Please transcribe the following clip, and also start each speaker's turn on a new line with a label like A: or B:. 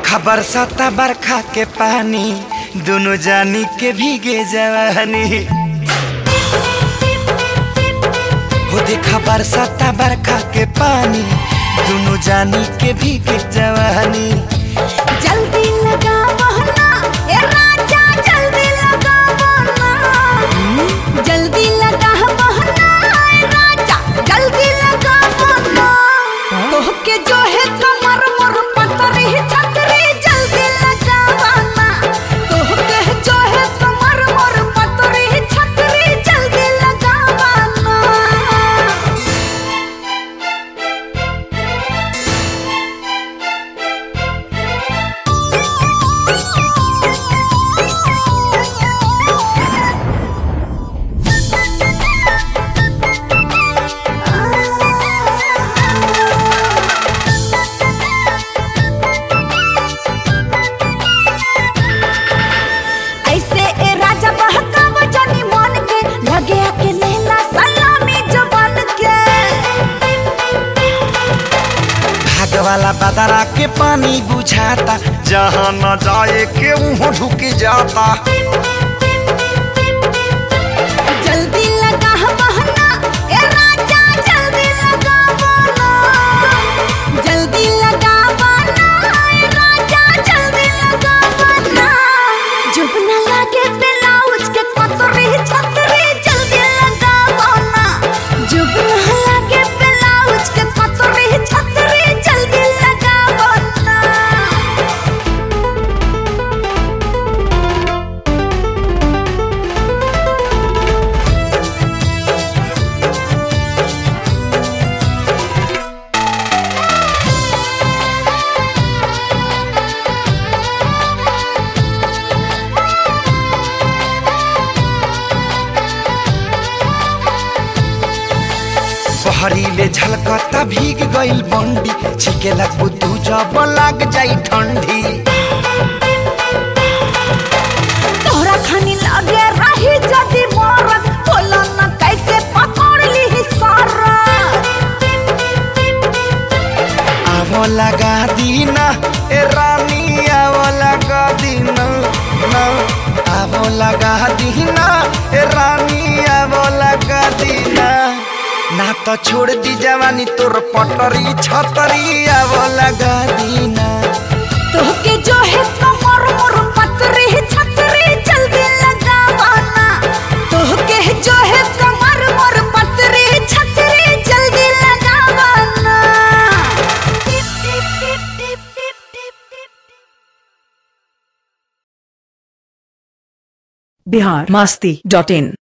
A: देखा बरसाता बरखा के पानी दोनों जानी के भीगे जवानी हो देखा बरसाता बरखा के पानी दोनों जानी के भीगे जवानी
B: जल्दी लगावो ना ए राजा जल्दी लगावो ना जल्दी लगावो ना ए राजा जल्दी लगावो ना तोहके जो है कमर मोर पतरी छतरी जल्दी लगावो ना तोहके जो है कमर मोर पतरी छतरी जल्दी लगावो ना ऐसे ए राजा बहकावा जानी मन के लगे के लेला सलामी जवान के
A: भाग वाला बदरा के पानी बुझाता जहाँ न जाए के वहाँ ढुक जाता
B: जल्दी लगा बहना ए राजा जल्दी लगा बहना जल्दी लगा बहना ए राजा जल्दी लगा बहना जब न लगे ब्लाउज के पतरी छतरी जल्दी लगा बहना जब न लगे ब्लाउज के पतरी छतरी जल्दी लगा बहना
A: बहरीले झलकता भीग गइल बंडी छिके लगबू तू जब लग जाई ठंडी
B: तोहरा खानी लगे रही जदी मरत बोला न कैसे पकड़ ली सारा
A: आवो लगा दीना ए रानी आवो लगा दीना ना आवो लगा दीना ए रानी आवो लगा दीना ना तो छोड़ दी जवानी तोर पटरी छतरी आवो लगा दीना
B: तोहके जो है कमर मोर पतरी छतरी जल्दी लगावाना तोहके जो है कमर मोर पतरी छतरी जल्दी लगावाना टिप टिप टिप टिप टिप टिप टिप
C: बिहार मस्ती डॉट इन